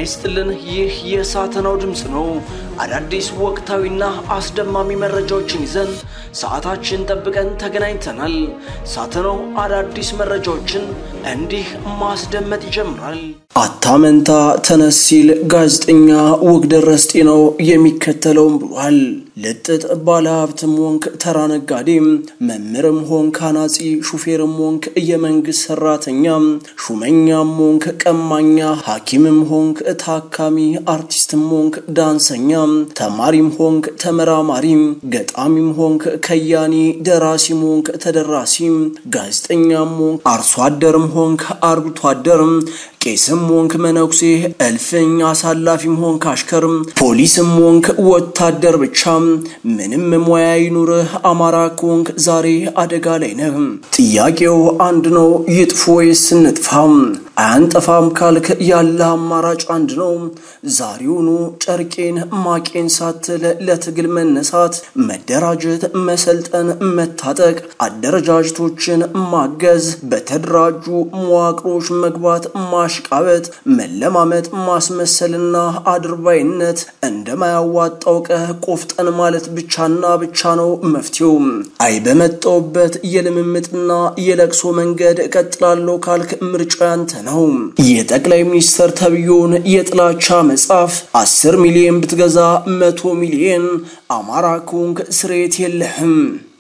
ይስጥልን። ይህ የሳተናው ድምፅ ነው። አዳዲስ ወቅታዊና አስደማሚ መረጃዎችን ይዘን ሰዓታችን ጠብቀን ተገናኝተናል። ሳተናው አዳዲስ መረጃዎችን እንዲህ ማስደመጥ ይጀምራል። አታመንታ ተነስ ሲል ጋዜጠኛ ወግደረስ ጤናው የሚከተለውም ብሏል። ልጥጥ ባለሀብትም ሆንክ ተራ ነጋዴም፣ መምህርም ሆንክ አናጺ፣ ሹፌርም ሆንክ የመንግስት ሰራተኛ፣ ሹመኛም ሆንክ ቀማኛ፣ ሐኪምም ሆንክ ታካሚ፣ አርቲስትም ሆንክ ዳንሰኛ፣ ተማሪም ሆንክ ተመራማሪም፣ ገጣሚም ሆንክ ከያኒ፣ ደራሲም ሆንክ ተደራሲ፣ ጋዜጠኛም ሆንክ አርሶ አደርም ሆንክ አርብቶ አደርም ቄስም ሆንክ መነኩሴ፣ እልፍኝ አሳላፊም ሆንክ አሽከርም፣ ፖሊስም ሆንክ ወታደር ብቻ ምንም ሙያ ይኑርህ አማራ ከሆንክ ዛሬ አደጋ ላይ ነህ። ጥያቄው አንድ ነው፣ ይጥፉ ወይስ እንጥፋ? አያንጠፋም ካልክ ያለ አማራጭ አንድ ነው። ዛሬውኑ ጨርቄን ማቄን ሳትል ለትግል መነሳት፣ መደራጀት፣ መሰልጠን፣ መታጠቅ፣ አደረጃጀቶችን ማገዝ፣ በተደራጁ መዋቅሮች መግባት፣ ማሽቃበጥ፣ መለማመጥ፣ ማስመሰልና አድርባይነት እንደማያዋጣው ቀህ ቆፍጠን ማለት ብቻና ብቻ ነው መፍትሄው። አይ በመጣውበት የልምምጥና የለቅሶ መንገድ እቀጥላለሁ ካልክ ምርጫ ያንተ ነው። የጠቅላይ ሚኒስትር ተብዮን የጥላቻ መጽሐፍ አስር ሚሊዮን ብትገዛ መቶ ሚሊዮን አማራ ከሆንክ ስሬት የለህም።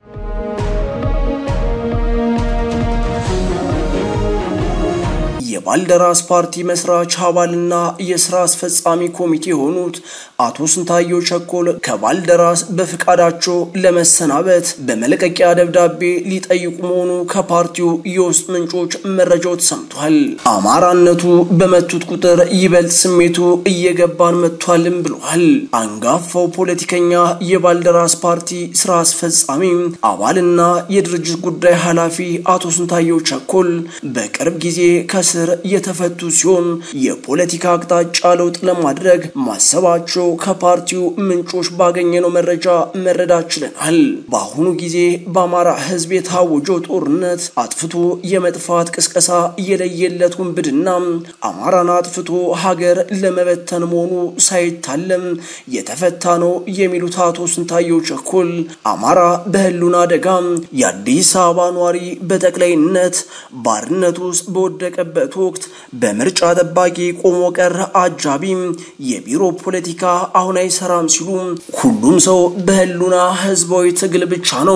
የባልደራስ ፓርቲ መስራች አባልና የስራ አስፈጻሚ ኮሚቴ የሆኑት አቶ ስንታየው ቸኮል ከባልደራስ በፍቃዳቸው ለመሰናበት በመለቀቂያ ደብዳቤ ሊጠይቁ መሆኑ ከፓርቲው የውስጥ ምንጮች መረጃው ተሰምቷል። አማራነቱ በመቱት ቁጥር ይበልጥ ስሜቱ እየገባን መጥቷልም ብሏል። አንጋፋው ፖለቲከኛ የባልደራስ ፓርቲ ስራ አስፈጻሚ አባልና የድርጅት ጉዳይ ኃላፊ አቶ ስንታየው ቸኮል በቅርብ ጊዜ ከስር የተፈቱ ሲሆን የፖለቲካ አቅጣጫ ለውጥ ለማድረግ ማሰባቸው ከፓርቲው ምንጮች ባገኘነው መረጃ መረዳት ችለናል። በአሁኑ ጊዜ በአማራ ሕዝብ የታወጀው ጦርነት አጥፍቶ የመጥፋት ቅስቀሳ የለየለት ውንብድና አማራን አጥፍቶ ሀገር ለመበተን መሆኑ ሳይታለም የተፈታ ነው የሚሉት አቶ ስንታየው ቸኮል አማራ በህሉን አደጋ የአዲስ አበባ ኗሪ በጠቅላይነት ባርነት ውስጥ በወደቀበት ወቅት በምርጫ ጠባቂ ቆሞ ቀር አጃቢ የቢሮ ፖለቲካ አሁን አይሰራም ሲሉ ሁሉም ሰው በህሉና ህዝባዊ ትግል ብቻ ነው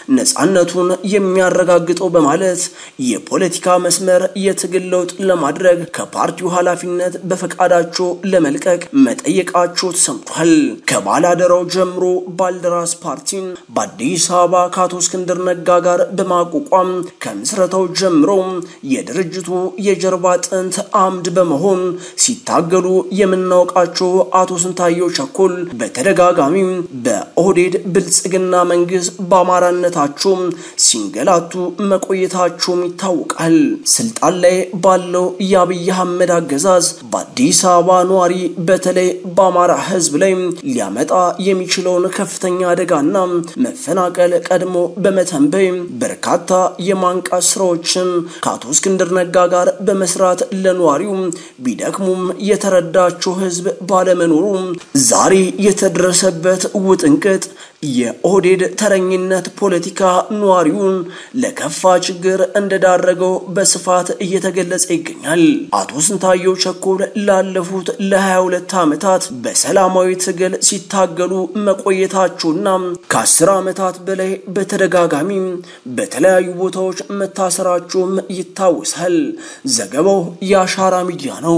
ነፃነቱን የሚያረጋግጠው በማለት የፖለቲካ መስመር የትግል ለውጥ ለማድረግ ከፓርቲው ኃላፊነት በፈቃዳቸው ለመልቀቅ መጠየቃቸው ተሰምቷል። ከባላደራው ጀምሮ ባልደራስ ፓርቲን በአዲስ አበባ ከአቶ እስክንድር ነጋ ጋር በማቋቋም ከምስረታው ጀምሮ የድርጅቱ የጀርባ አጥንት አምድ በመሆን ሲታገሉ የምናውቃቸው አቶ ስንታየው ቸኮል በተደጋጋሚ በኦህዴድ ብልጽግና መንግስት በአማራነታቸው ሲንገላቱ መቆየታቸውም ይታወቃል። ስልጣን ላይ ባለው የአብይ አህመድ አገዛዝ በአዲስ አበባ ነዋሪ በተለይ በአማራ ህዝብ ላይ ሊያመጣ የሚችለውን ከፍተኛ አደጋና መፈናቀል ቀድሞ በመተንበይ በርካታ የማንቃት ስራዎችን ከአቶ እስክንድር ነጋ ጋር በመስራት ለነዋሪው ቢደክሙም የተረዳቸው ህዝብ ባለመኖሩ ዛሬ የተደረሰበት ውጥንቅጥ የኦህዴድ ተረኝነት ፖለቲካ ነዋሪውን ለከፋ ችግር እንደዳረገው በስፋት እየተገለጸ ይገኛል። አቶ ስንታየው ቸኮል ላለፉት ለ22 ዓመታት በሰላማዊ ትግል ሲታገሉ መቆየታቸውና ከ10 ዓመታት በላይ በተደጋጋሚ በተለያዩ ቦታዎች መታሰራቸውም ይታወሳል። ዘገባው የአሻራ ሚዲያ ነው።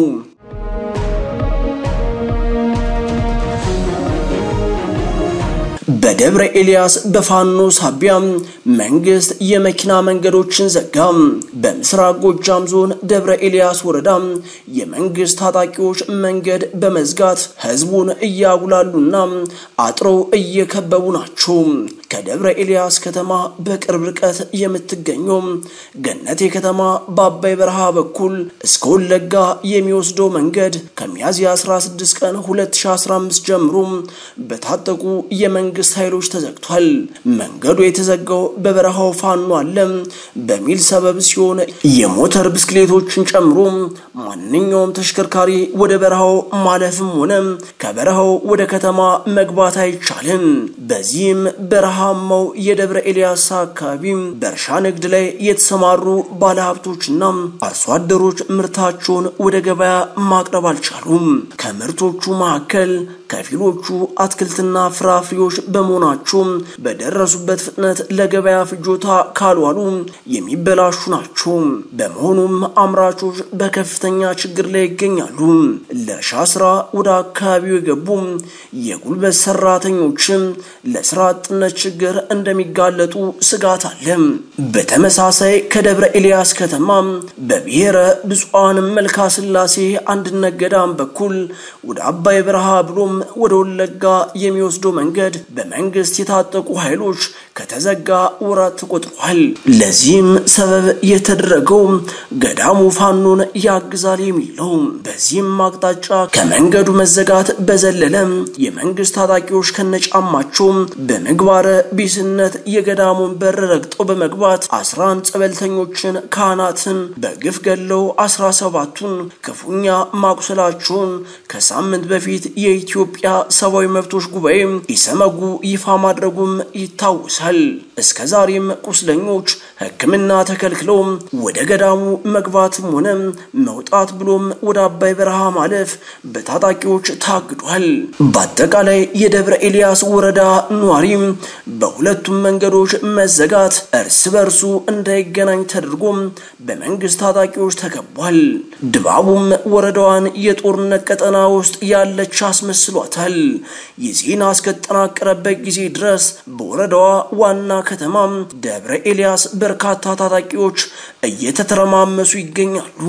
በደብረ ኤልያስ በፋኖ ሳቢያ መንግስት የመኪና መንገዶችን ዘጋ። በምስራቅ ጎጃም ዞን ደብረ ኤልያስ ወረዳ የመንግስት ታጣቂዎች መንገድ በመዝጋት ህዝቡን እያጉላሉና አጥረው እየከበቡ ናቸው። ከደብረ ኤልያስ ከተማ በቅርብ ርቀት የምትገኘው ገነቴ ከተማ በአባይ በረሃ በኩል እስከ ወለጋ የሚወስደው መንገድ ከሚያዝያ 16 ቀን 2015 ጀምሮ በታጠቁ የመንግስት ኃይሎች ተዘግቷል። መንገዱ የተዘጋው በበረሃው ፋኖ አለ በሚል ሰበብ ሲሆን የሞተር ብስክሌቶችን ጨምሮ ማንኛውም ተሽከርካሪ ወደ በረሃው ማለፍም ሆነ ከበረሃው ወደ ከተማ መግባት አይቻልም። በዚህም በረሃማው የደብረ ኤልያስ አካባቢ በእርሻ ንግድ ላይ የተሰማሩ ባለሀብቶችና አርሶ አደሮች ምርታቸውን ወደ ገበያ ማቅረብ አልቻሉም። ከምርቶቹ መካከል ከፊሎቹ አትክልትና ፍራፍሬዎች በመሆናቸው በደረሱበት ፍጥነት ለገበያ ፍጆታ ካልዋሉ የሚበላሹ ናቸው። በመሆኑም አምራቾች በከፍተኛ ችግር ላይ ይገኛሉ። ለእርሻ ስራ ወደ አካባቢው የገቡ የጉልበት ሰራተኞችም ለስራ አጥነት ችግር እንደሚጋለጡ ስጋት አለ። በተመሳሳይ ከደብረ ኤልያስ ከተማ በብሔረ ብፁዓን መልካ ስላሴ አንድነት ገዳም በኩል ወደ አባይ በረሃ ብሎም ወደ ወለጋ የሚወስደው መንገድ በመንግስት የታጠቁ ኃይሎች ከተዘጋ ወራት ተቆጥሯል። ለዚህም ሰበብ የተደረገው ገዳሙ ፋኖን ያግዛል የሚል ነው። በዚህም አቅጣጫ ከመንገዱ መዘጋት በዘለለ የመንግስት ታጣቂዎች ከነጫማቸው በምግባረ ቢስነት የገዳሙን በር ረግጠው በመግባት አስራ አንድ ጸበልተኞችን ካህናትን በግፍ ገለው አስራ ሰባቱን ክፉኛ ማቁሰላቸውን ከሳምንት በፊት የኢትዮጵያ ሰብአዊ መብቶች ጉባኤ ኢሰመጉ ይፋ ማድረጉም ይታወሳል። እስከ ዛሬም ቁስለኞች ሕክምና ተከልክለው ወደ ገዳሙ መግባትም ሆነ መውጣት ብሎም ወደ አባይ በረሃ ማለፍ በታጣቂዎች ታግዷል። በአጠቃላይ የደብረ ኤልያስ ወረዳ ኗሪ በሁለቱም መንገዶች መዘጋት እርስ በርሱ እንዳይገናኝ ተደርጎ በመንግስት ታጣቂዎች ተከቧል። ድባቡም ወረዳዋን የጦርነት ቀጠና ውስጥ ያለች አስመስሏታል። ይህ ዜና እስከተጠናቀረበት ጊዜ ድረስ በወረዳዋ ዋና ከተማ ደብረ ኤልያስ በርካታ ታጣቂዎች እየተተረማመሱ ይገኛሉ።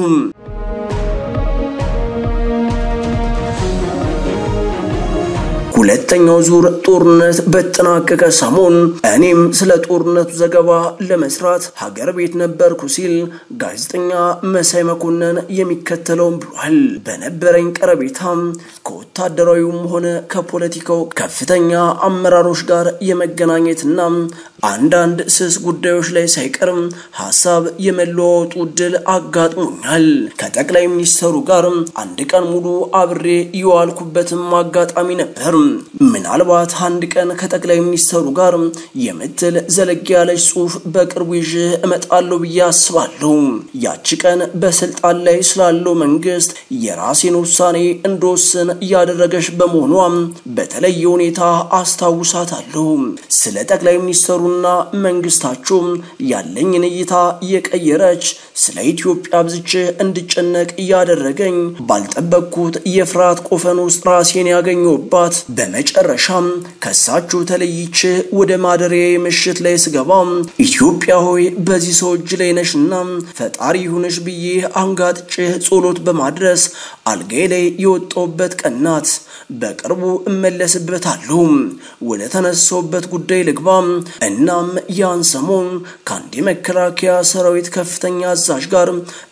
ሁለተኛው ዙር ጦርነት በተጠናቀቀ ሰሞን እኔም ስለ ጦርነቱ ዘገባ ለመስራት ሀገር ቤት ነበርኩ ሲል ጋዜጠኛ መሳይ መኮንን የሚከተለውን ብሏል። በነበረኝ ቀረቤታም ከወታደራዊውም ሆነ ከፖለቲካው ከፍተኛ አመራሮች ጋር የመገናኘትና አንዳንድ ስስ ጉዳዮች ላይ ሳይቀርም ሀሳብ የመለዋወጡ እድል አጋጥሞኛል። ከጠቅላይ ሚኒስተሩ ጋር አንድ ቀን ሙሉ አብሬ የዋልኩበትም አጋጣሚ ነበር። ምናልባት አንድ ቀን ከጠቅላይ ሚኒስተሩ ጋር የምትል ዘለግ ያለች ጽሑፍ በቅርቡ ይዤ እመጣለሁ ብዬ አስባለሁ። ያቺ ቀን በስልጣን ላይ ስላለው መንግስት የራሴን ውሳኔ እንደወስን እያደረገች በመሆኗ በተለየ ሁኔታ አስታውሳታለሁ። ስለ ጠቅላይ ሚኒስተሩና መንግስታቸው ያለኝን እይታ የቀየረች ስለ ኢትዮጵያ ብዝቼ እንድጨነቅ እያደረገኝ ባልጠበቅኩት የፍርሃት ቆፈን ውስጥ ራሴን ያገኘሁባት በመጨረሻም ከሳችሁ ተለይቼ ወደ ማደሪያ ምሽት ላይ ስገባ ኢትዮጵያ ሆይ በዚህ ሰው እጅ ላይ ነሽና ፈጣሪ ይሁንሽ ብዬ አንጋጥጬ ጸሎት በማድረስ አልጋዬ ላይ የወጣሁበት ቀን ናት። በቅርቡ እመለስበታለሁ። ወደ ተነሳውበት ጉዳይ ልግባ። እናም ያን ሰሞን ከአንድ የመከላከያ ሰራዊት ከፍተኛ አዛዥ ጋር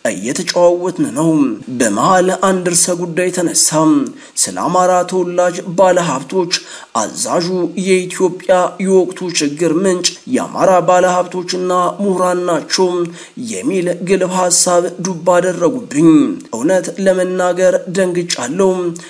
እየተጨዋወትን ነው። በመሃል አንድ ርዕሰ ጉዳይ ተነሳ። ስለ አማራ ተወላጅ ባለሀብቶች አዛዡ የኢትዮጵያ የወቅቱ ችግር ምንጭ የአማራ ባለሀብቶችና ምሁራን ናቸው የሚል ግልብ ሀሳብ ዱብ አደረጉብኝ። እውነት ለመናገር ደንግጫለሁ።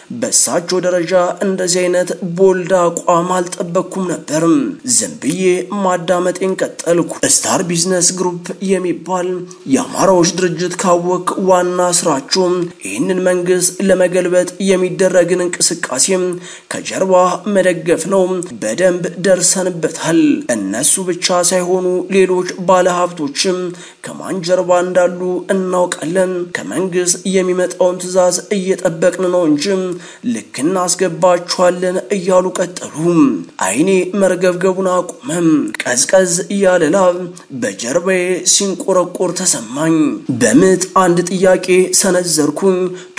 በሳቸው ደረጃ እንደዚህ አይነት ቦልድ አቋም አልጠበቅኩም ነበር። ዝም ብዬ ማዳመጤን ቀጠልኩ። ስታር ቢዝነስ ግሩፕ የሚባል የአማራዎች ድርጅት ካወቅ ዋና ስራቸው ይህንን መንግስት ለመገልበጥ የሚደረግን እንቅስቃሴ ከጀርባ መደገፍ ነው። በደንብ ደርሰንበታል። እነሱ ብቻ ሳይሆኑ ሌሎች ባለሀብቶችም ከማን ጀርባ እንዳሉ እናውቃለን። ከመንግስት የሚመጣውን ትዕዛዝ እየጠበቅን ነው እንጂ ልክ እናስገባችኋለን እያሉ ቀጠሉ። አይኔ መርገብገቡን አቁመም። ቀዝቀዝ እያለ ላብ በጀርባዬ ሲንቆረቆር ተሰማኝ። በምጥ አንድ ጥያቄ ሰነዘርኩኝ።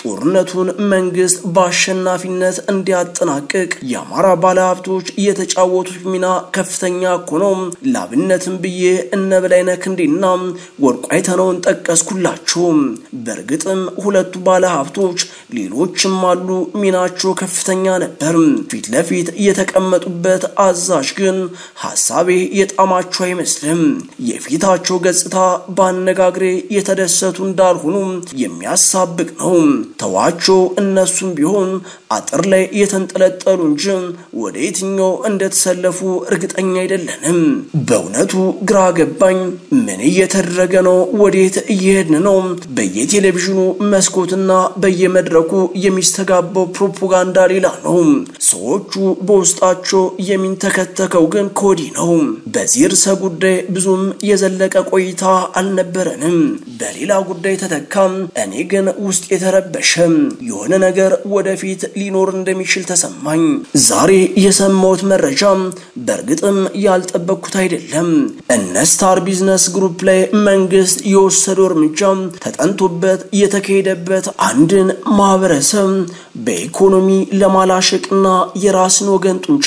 ጦርነቱን መንግስት በአሸናፊነት እንዲያጠናቅቅ የአማራ ባለሀብቶች የተጫወቱት ሚና ከፍተኛ እኮ ነው። ላብነትም ብዬ እነ በላይነህ ክንዴና ወርቁ አይተነውን ጠቀስኩላችሁ። በእርግጥም ሁለቱ ባለሀብቶች ሌሎችም አሉ፣ ሚናቸው ከፍተኛ ነበር። ፊት ለፊት የተቀመጡበት አዛዥ ግን ሀሳቤ የጣማቸው አይመስልም። የፊታቸው ገጽታ በአነጋግሬ የተደሰቱ እንዳልሆኑ የሚያሳብቅ ነው። ተዋቸው፣ እነሱም ቢሆን አጥር ላይ የተንጠለጠሉ እንጂ ወደ የትኛው እንደተሰለፉ እርግጠኛ አይደለንም። በእውነቱ ግራ ገባኝ። ምን እየተደረገ ነው? ወዴት እየሄድን ነው? በየቴሌቪዥኑ መስኮትና በየመድረኩ የሚስተጋባው ፕሮፓጋንዳ ሌላ ነው። ሰዎቹ በውስጣቸው የሚንተከተከው ግን ከወዲህ ነው። በዚህ ርዕሰ ጉዳይ ብዙም የዘለቀ ቆይታ አልነበረንም። በሌላ ጉዳይ ተተካም። እኔ ግን ውስጥ የተረበሸ የሆነ ነገር ወደፊት ሊኖር እንደሚችል ተሰማኝ። ዛሬ የሰማሁት መረጃ በእርግጥም ያልጠበቅኩት አይደለም። እነ ስታር ቢዝነስ ግሩፕ ላይ መንግስት የወሰደው እርምጃ ተጠንቶበት የተካሄደበት አንድን ማህበረሰብ በኢኮኖሚ ለማላሸቅና የራስን ወገን ጡንቻ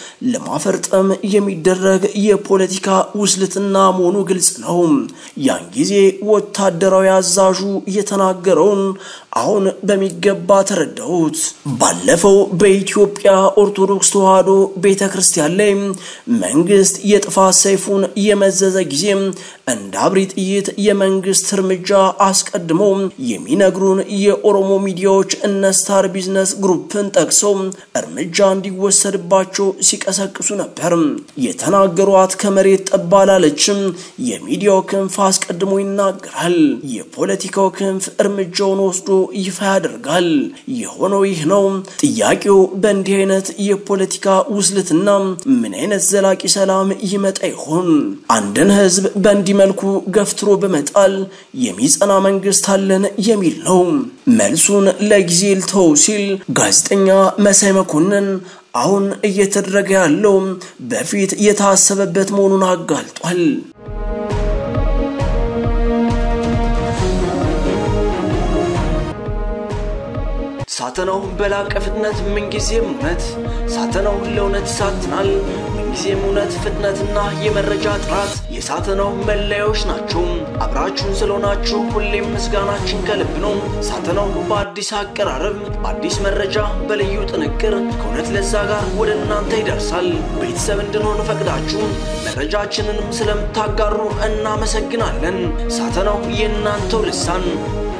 ለማፈርጠም የሚደረግ የፖለቲካ ውስልትና መሆኑ ግልጽ ነው። ያን ጊዜ ወታደራዊ አዛዡ የተናገረውን አሁን በሚገባ ተረዳሁት። ባለፈው በኢትዮጵያ ኦርቶዶክስ ተዋሕዶ ቤተ ክርስቲያን ላይ መንግስት የጥፋት ሰይፉን የመዘዘ ጊዜ እንደ አብሪ ጥይት የመንግስት እርምጃ አስቀድሞ የሚነግሩን የኦሮሞ ሚዲያዎች እነ ስታር ቢዝነስ ግሩፕን ጠቅሰው እርምጃ እንዲወሰድባቸው ሲቀሰቅሱ ነበር። የተናገሯት ከመሬት ጠብ አላለችም። የሚዲያው ክንፍ አስቀድሞ ይናገራል። የፖለቲካው ክንፍ እርምጃውን ወስዶ ይፋ ያደርጋል። የሆነው ይህ ነው። ጥያቄው በእንዲህ አይነት የፖለቲካ ውስልትና ምን አይነት ዘላቂ ሰላም ይመጣ ይሆን? አንድን ህዝብ በእንዲህ መልኩ ገፍትሮ በመጣል የሚጸና መንግስት አለን የሚል ነው። መልሱን ለጊዜ ልተው ሲል ጋዜጠኛ መሳይ መኮንን አሁን እየተደረገ ያለው በፊት የታሰበበት መሆኑን አጋልጧል። ሳተናው በላቀ ፍጥነት ምንጊዜም እውነት ሳተናው ለእውነት ይሳትናል። ምንጊዜም እውነት፣ ፍጥነትና የመረጃ ጥራት የሳተናው መለያዎች ናቸው። አብራችሁን ስለሆናችሁ ሁሌም ምስጋናችን ከልብ ነው። ሳተናው በአዲስ አቀራረብ፣ በአዲስ መረጃ፣ በልዩ ጥንቅር ከእውነት ለዛ ጋር ወደ እናንተ ይደርሳል። ቤተሰብ እንድንሆን ፈቅዳችሁ መረጃችንንም ስለምታጋሩ እናመሰግናለን። ሳተናው የእናንተው ልሳን